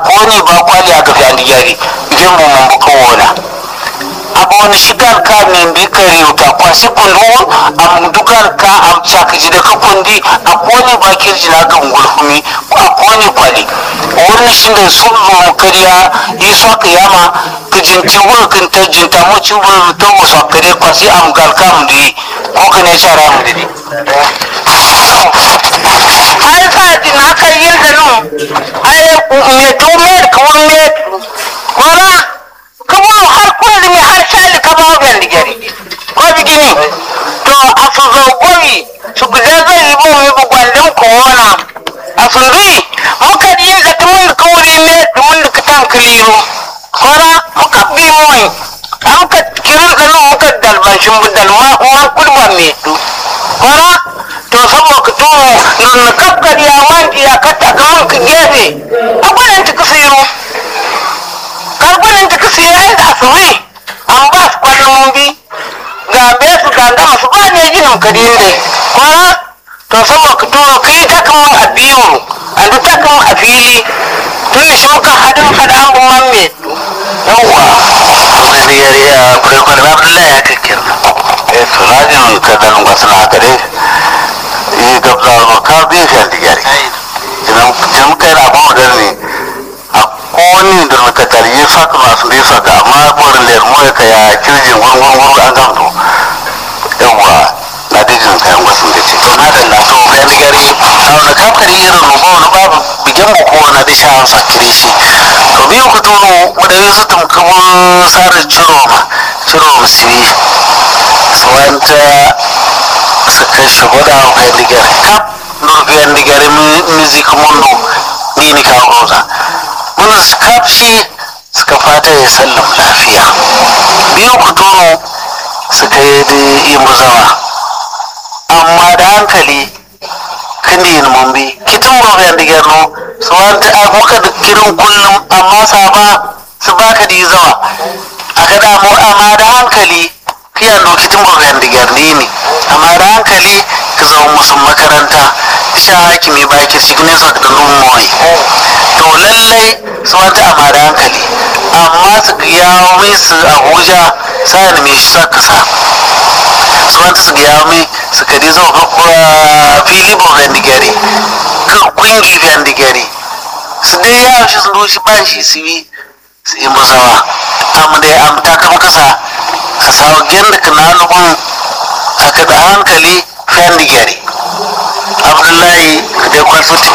koni ba kwali a gafi an digari idan mu mun buka wona abon shigar ka min bi kare uta kwasi kundu am dugar ka am chaka jida ka kundi a koni ba kirji na ga ngulfumi a koni kwali wani shi da sun zo kariya yi so ka yama ka jinti wuri kan ta jinta mu ci wuri to mu so kare kwasi am gal ka mu di ko ka ne shara mu di ai ka di na ka yin da nu ai me to me ka won me wala ka mu har kullu mi har shali ka ba ga ndigari ko bigini to asu zo goyi su guda zai yi mu mi bugwandin ko wana asu ri muka yin da tumun ka wuri me tumun da ka tan kiliru wala muka bi mu an ka kirin da nu muka dalban shin budal ma ma kulban me tu wala to saboda ka to nun kakkar ya wanti ya katta kaman ka gefe abunan ta kasiru karbunan ta kasiru ai da suwi an ba su kwallon mun bi ga be su ga da su ba ne jinin ka dinde kuma to saboda ka to kai ta kaman a biyu an ta kaman a fili tun da shi muka hadin hada an bin man me yawwa wani yare a kurkun abdullahi ya kakkir eh surajin ka dan wasu na gare yi gabza ba ka bi fi antigari idan jam kai na ba wadar ne a koni da ka tari yi saka masu ne saka amma borin da mu ka ya kirjin gurgun gurgun an gamto yawwa na dijin kayan wasu da ce na da na to bayan digari a wani kamfani irin rubo wani babu bikin mu ko na disha an fakire shi to biyu ku tono wadda yi su tumkabun sare ciro ma ciro musiri su wanta su kai shi gwada a kai digari kap nurbiyan digari music mundu ni ni kawo roza mun su kap shi suka fata ya sallam lafiya biyu ku tono suka yi da yi muzawa amma da hankali kandi yin mumbi kitin bobe da gerno su wanta a muka da kirin kullum amma saba su baka da zawa aka da mu amma da hankali kiyan no kitin bobe da gerni ne amma da hankali ka zama musu makaranta sha hakimi ba ki cikin su da lumoi to lallai su wanta amma da hankali amma su yawo mai su abuja sa'an mai shi sa kasa su wanta su yawo mai su kadi zo fili bo vendigari ka kungi vendigari su dai ya shi su rushi ba shi su yi su yi musawa amma dai an ta kama kasa a sawa genda ka na nufin aka da hankali vendigari abdullahi ka dai kwalfati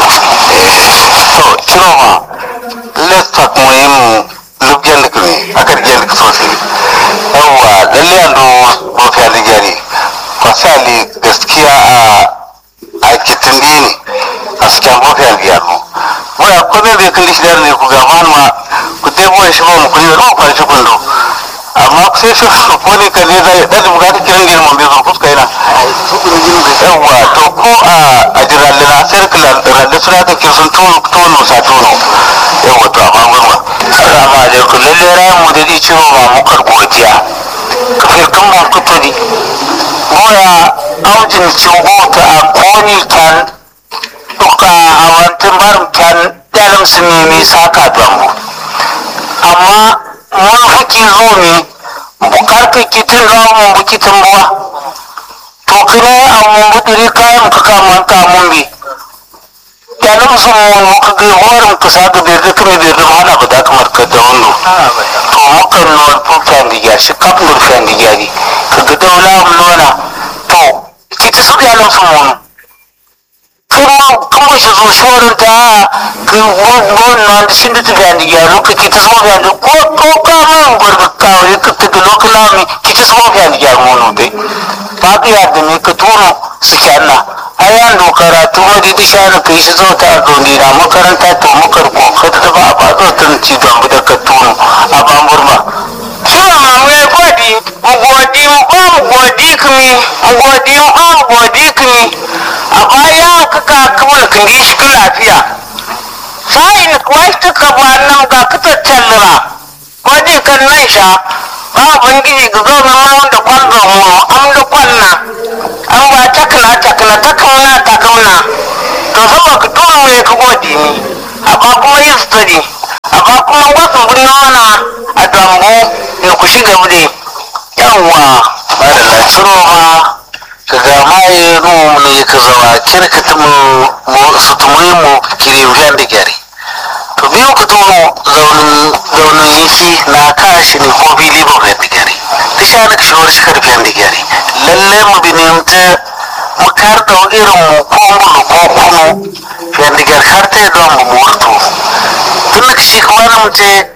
to kiro ma let's talk muhimmin lubgen da kuma aka rige da sosai yawwa lalle an do bofi aligari kwasali gaskiya a a kitin ne a cikin bofi aligari muna kome bai kalli shi ne ku ga ma ku dai boye shi ba mu kuri da ku shi kundo amma sai shi ko ne ka ne zai da bukata kiran gini mun bai zo fuska yana yawwa to ko a a jiralle na sai ka ralle suna ka kin sun tono tono sa tono yawwa to amma gurma assalamu alaikum lalle ran mu da di cewa ba mu kar godiya ka firkan mu ku todi boya aujin cingota a koni kan duka a wantin barin kan dalim su nemi saka dambu amma mun haki zo ne bukar ka kitin rawa mun bukitin buwa to kine a mun budiri kayan ka kaman ka mun bi dalim su mun ka ga horin ka sa ga birri kuma birri hana ba da kamar ka da wando to mukan nuwar fufiyan diga shi kaf nurfiyan diga ne ka ga daula mun nuna to kiti su dalim su mun kuma kuma shi zo shorin ta ka wannan da shin da ta gani ya loka ki ta zo ga da ko ko ka mun gurbi kawai ka ta ga lokala mi ki ta zo ga ya mono dai ba ka ya da ne ka tono su kyanna ayan do karatu ma di disha na kai shi zo ta zo ni na makaranta to makar ko ka ta ba ba zo tun ci don da ka tono a ba murma Suna mai godi, godi ba godi kumi, godi ba godi kumi. A baya kaka kuma kan gi shi lafiya. Sai wai tuka ba nan ga kuta tallira. Godi kan nan sha. Ba bangiji ga zo na wanda kwanza mu am da kwanna. An ba takna takna takna takamna. To saboda ka tuma mai ka godi ni. A ba kuma yin study. ci gaba dai yawwa madalla ciro ma ka ga maye no ne ka zawa kirka ta mu su tumuyi mu kirim yan da gyari to biyu ka tono zaunin zaunin yiki na kashi ne ko bili ba yan da gyari ta sha na kashewar shi karfi yan da gyari lalle mu bi ne ta mu kar da irin mu ko mulu ko kunu yan da gyari har ta yi don mu murtu tun da kashi kuma na mu ce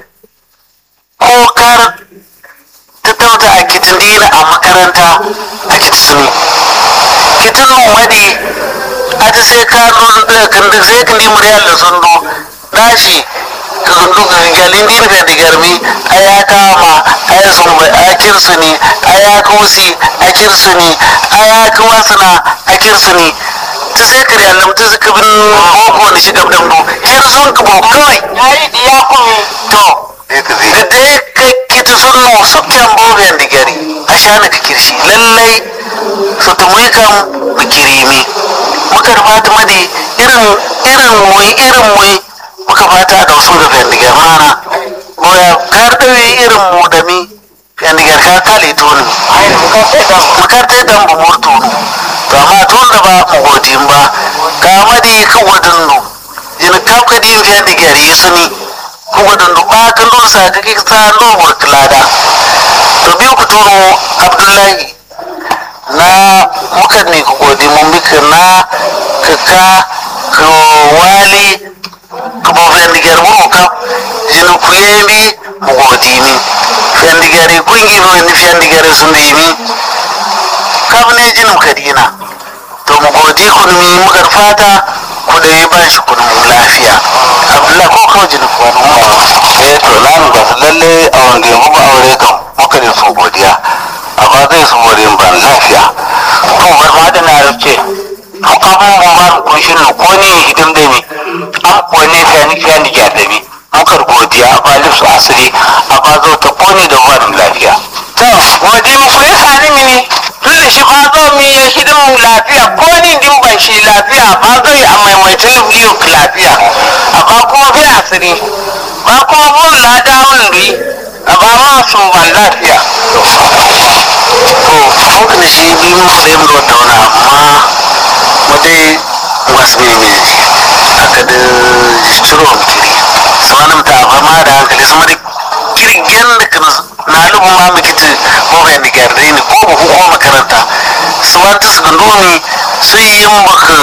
ko kar ta tauta a kitin dina a makaranta a kitisini kitin numadi a ta sai ka nuna kan da sai kan dimar yalla sun do dashi ka zundu galin dina ka da garmi a ya kama a ya sun bai a kirsini a ya kusi a kirsini a ya kuwasana a kirsini ta sai ka yalla ta suka bin boko da shi gabdan do kirsun ka bo kawai yayi diya kuma to da dai kai kita sun no sukken boben da gari a shana ka kirshi lallai su tumuyi kan bikirimi muka fata madi irin irin muyi irin muyi muka fata da wasu da fendigar mana boya kar dawe irin mu da mi fendigar ka kale tuni makar ta dan bu murtu to amma tun da ba mu godin ba ka madi ka wadin no ina ka ka din fendigar yi suni kuma da ba kan dole sa ka kika ndo burklada to biyu ku turo abdullahi na muka ne ku godi mun bika na kaka ka wali ka bo fendigar mu ka jinu ku yemi mu godi ni fendigar kungi no ni fendigar sun da yimi kam ne jinu kadina to mu godi kun mi muka fata ku da yi bashi kun mu lafiya abdullahi ko kawai jinu ku wani eh to lanu ba su lalle a wanda ya muku aure kan muka ne su godiya amma zai su gode ban lafiya to bar ma da na rufe to kafin mu ba ku shi no ko ne hidim da mi an ko ne sai ni sai ni ja da mi muka godiya ba lifsu asiri amma zo ta ko ne da wannan lafiya to gode mu ku yi sani mini tun da shi fa zo mi ya hidin mu lafiya ko ni din ban shi lafiya ba zai a maimaitin biyu lafiya amma kuma fi asiri ba kuma mun lada mun ri a ba ma su ban lafiya to muka da shi bi mu sai mu da wani amma mu dai wasu ne mai aka da ciro kiri su wani ta ba ma da hankali su mari kirgen da kan na lubu ma mu kiti ko bai da gardai ne ko ba ko makaranta su wanta su gandu ne su yi yin baka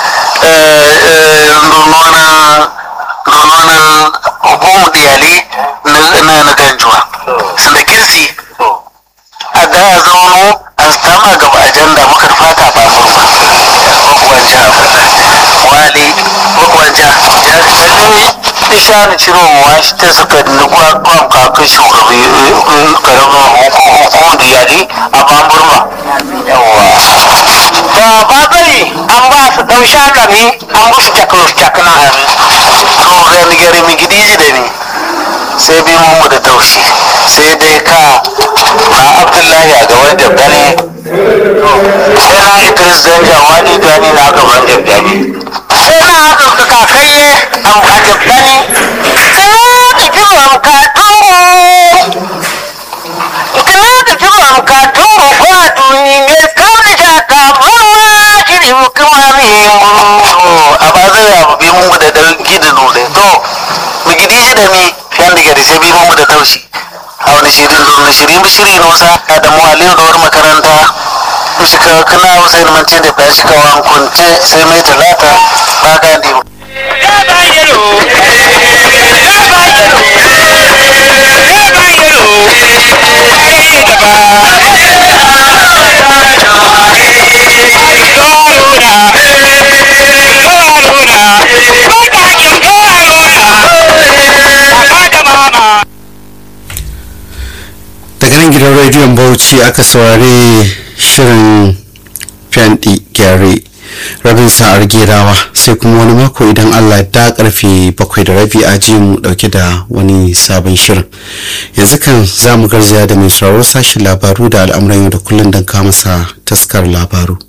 nuna nuna hukumar iyali na na ganjuwa su da kirsi a da ya zauno a tama gaba ajanda muka fata ba furma makwanja wali makwanja lalle isha ni ciro wa shi ta suka nukwa kwan kaka shugabi karamin hukumar iyali a bamburma yawa da ba zai an ba su ɗan shakami an musu taklus takna to gani gari mi gidi da ni sai bi mu da taushi sai dai ka na abdullahi a gaban jabdani sai na idris dan jawani gani na gaban jabdani sai na haka ka kakayye an ba jabbani kana da jiran ka tungo kana da jiran ka tungo ko a duni ne kawai shaka mawa shirin kuma ne to a ba zai abu bi mu da dan gidi nune to mu gidi shi da mi yan da gari sai bi mu da taushi a wani shirin na shirin bi shiri no sa da mu aliyu da wani makaranta mu shi ka kana wasu yin mance da ba shi ka wan kunce sai mai talata ba ka ndi daga nan gidan rediyon bauchi aka saurari shirin fyanɗi gyare rabin sa'ar gerawa sai kuma wani mako idan allah da karfe bakwai da rabi a ji mu dauke da wani sabon shirin yanzu kan za mu garzaya da mai sauraro sashen labaru da al'amuran yau da kullum don kama sa taskar labaru